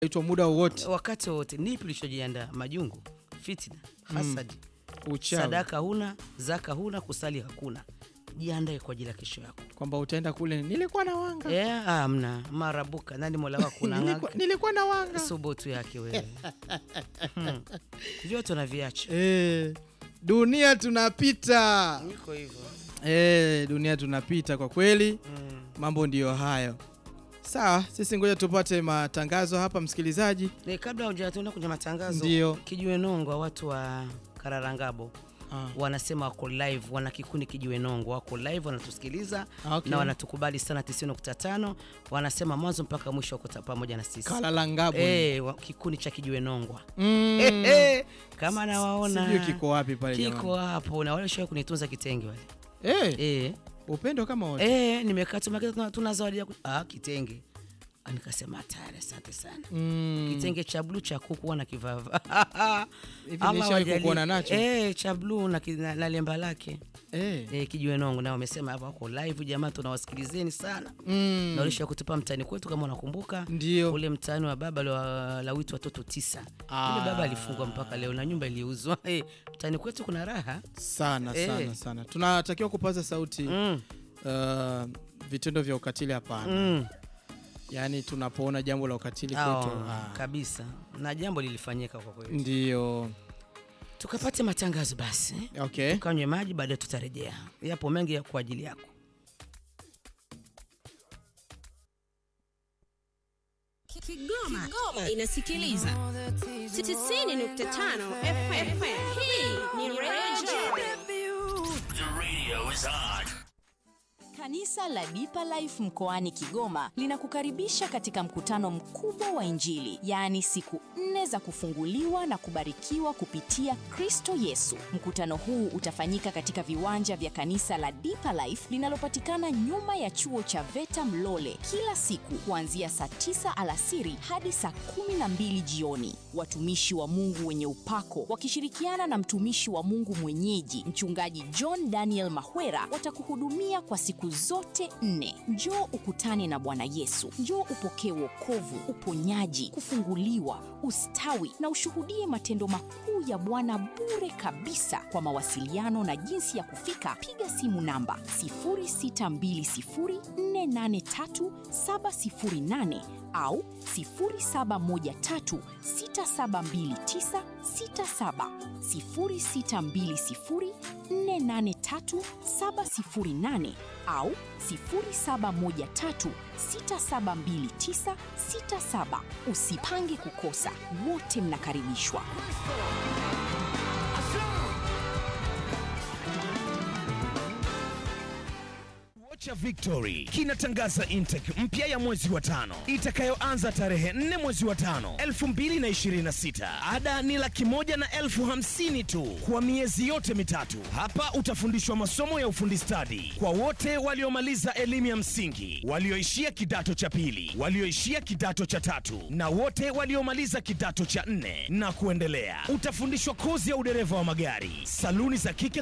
itwa muda wowote wakati wowote. Nipi ulichojiandaa? Majungu, fitna, hasadi, uchawi sadaka huna, zaka huna, kusali hakuna. Jiandae kwa ajili ya kesho yako. kwamba utaenda kule nilikuwa na wanga Eh, amna marabuka, nani mola wako nilikuwa, unang'aka nilikuwa na wanga subutu yake wewe. Hmm. Vyote unaviacha, eh, dunia tunapita niko hivyo. eh, dunia tunapita kwa kweli Mm. mambo ndiyo hayo sawa sisi ngoja tupate matangazo hapa msikilizaji Eh, kabla hujatuenda kwenye matangazo, Ndio. Kijiwe Nongwa, watu wa Kararangabo ah. wanasema wako live, wana kikundi Kijiwe Nongwa wako live, wanatusikiliza Okay. na wanatukubali sana 90.5. Wanasema mwanzo mpaka mwisho wako ta- pamoja na sisi kalalangabo eh, wa- kikundi cha Kijiwe Nongwa mm. Eh, eh, kama nawaona sijui kiko wapi pale kiko jamani. hapo, na wale shawai kunitunza kitenge wale eh, eh, upendo kama wote eh, nimekaa tu makita, tuna, tuna zawadi ya ku- ah, kitenge Ah, nikasema hatari, asante sana mm. kitenge cha bluu cha kuku huwa nakivaa Hivi Allah nishawahi wajalie. kukuona nacho? eh, cha bluu na, ki- na, na lemba lake eh. eh, kijiwe nongo nao wamesema hapa wako live jamaa, tunawasikilizeni sana mm. na ulisha kutupa mtani kwetu kama unakumbuka ndio ule mtani wa baba la, la witu watoto tisa Ah. ule baba alifungwa mpaka leo na nyumba iliuzwa eh, mtani kwetu kuna raha sana Eh. sana sana tunatakiwa kupaza sauti mm, uh, vitendo vya ukatili hapana mm. yaani tunapoona jambo la ukatili Ah, kwetu ah, kabisa na jambo lilifanyika kwa kweli ndio tukapate matangazo basi okay kanywe maji baadaye tutarejea yapo mengi ya kwa ajili yako Kigoma, inasikiliza 90.5 FM. Hii ni Radio Kanisa la Deeper Life mkoani Kigoma linakukaribisha katika mkutano mkubwa wa Injili, yaani siku nne za kufunguliwa na kubarikiwa kupitia Kristo Yesu. Mkutano huu utafanyika katika viwanja vya kanisa la Deeper Life linalopatikana nyuma ya chuo cha VETA Mlole, kila siku kuanzia saa 9 alasiri hadi saa 12 jioni. Watumishi wa Mungu wenye upako wakishirikiana na mtumishi wa Mungu mwenyeji mchungaji John Daniel Mahwera watakuhudumia kwa siku zote nne. Njoo ukutane na Bwana Yesu, njoo upokee wokovu, uponyaji, kufunguliwa, ustawi na ushuhudie matendo makuu ya Bwana bure kabisa. Kwa mawasiliano na jinsi ya kufika, piga simu namba 0620483708 au 0713672967 0620483708 au 0713672967. Usipange kukosa, wote mnakaribishwa. cha Victory kinatangaza intake mpya ya mwezi wa tano itakayoanza tarehe 4 mwezi wa tano 2026. Ada ni laki moja na elfu hamsini tu kwa miezi yote mitatu. Hapa utafundishwa masomo ya ufundi stadi kwa wote waliomaliza elimu ya msingi, walioishia kidato cha pili, walioishia kidato cha tatu na wote waliomaliza kidato cha nne na kuendelea. Utafundishwa kozi ya udereva wa magari, saluni za kike